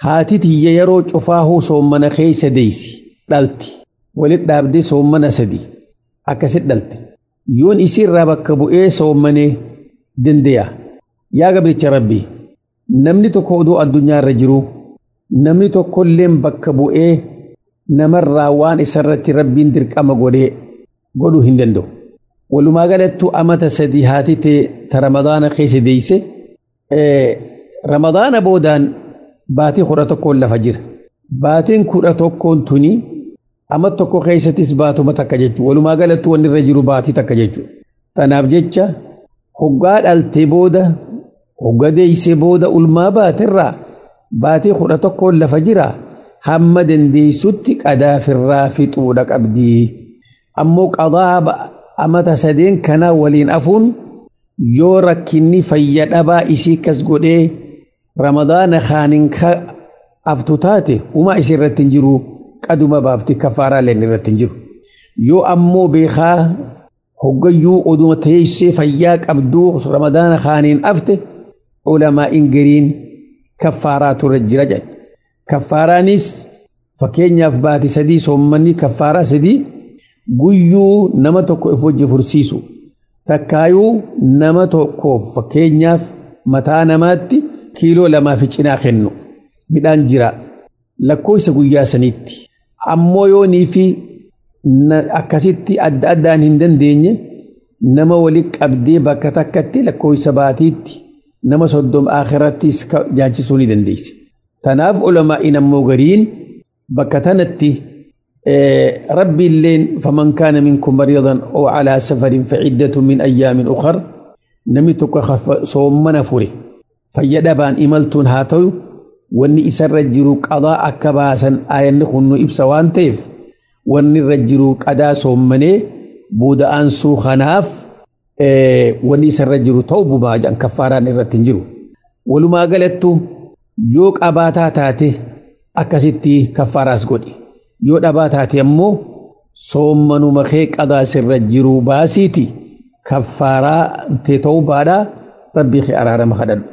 haati tiyya yeroo cufaahuu soommana keeysa deeysi dhalti walit dhaabdee soommana sadi akkasit dhalte yoon isiirraa bakka bu'ee soommanee dande'a yaa gabricha rabbii namni tokko oduu addunyaa irra jiru namni tokkolleen bakka bu'ee namarraa waan isarratti rabbiin dirqama godhee godhuu hin danda'u. Walumaa galattuu amata sadii haati ta'e ta Ramadaana keessa deeyse Ramadaana boodaan baatii kudha tokkoon lafa jira. Baatiin kudha tokkoon tuni amma tokko keessattis baatuma takka jechuudha. Walumaa galattuu wanni irra jiru baatii takka jechuudha. Tanaaf jecha hoggaa dhaltee booda hogga deeysee booda ulmaa baatirraa baatii kudha tokkoon lafa jira hamma dandeessutti qadaafirraa fixuudha qabdii. Ammoo qadaa amata sadeen kana waliin afuun yoo rakkinni fayya dhabaa isii kas godhee ramadaana kaaniin ka aftu taate humaa isii irratti hin jiru qaduma baafti kafaaraa leen irratti hin jiru. Yoo ammoo beekaa hoggayyuu oduma teessee fayyaa qabduu ramadaana kaaniin afte ulamaa ingiriin kaffaaraa turre jira jedhe. Kaffaaraanis fakkeenyaaf baati sadii soommanni kaffaaraa sadii guyyuu nama tokko if wajji fursiisu. Takkaayuu nama tokkoof fakkeenyaaf mataa namaatti kiiloo lamaa fi cinaa kennu midhaan jira lakkoofsa guyyaa saniitti. Ammoo yoonii fi akkasitti adda addaan hin dandeenye nama walitti qabdee bakka takkatti lakkoofsa baatiitti nama soddom akhirattis nyaachisuu ni dandeesse. Tanaaf ulamaa'in ammoo gariin bakka tanatti rabbi illeen faman kaana minkum mariidan oo calaa safarin faciddatu min ayyaamin ukhar namni tokko soommana fure fayya dhabaan imaltuun haa ta'u wanni isarra jiru qadaa akka baasan aayanni kun nu ibsa waan ta'eef wanni irra jiru qadaa soommanee buuda'aan suu kanaaf wanni isarra jiru ta'u bumaa jedhan kaffaaraan irratti hin jiru. Walumaa galattu yoo qabaataa taate akkasitti kaffaaraas godhi. Yoo dhabaa taate ammoo soommanuma kee qadaa sirra jiru baasiiti kaffaaraa ta'uu baadhaa rabbii kee araarama kadhadhu.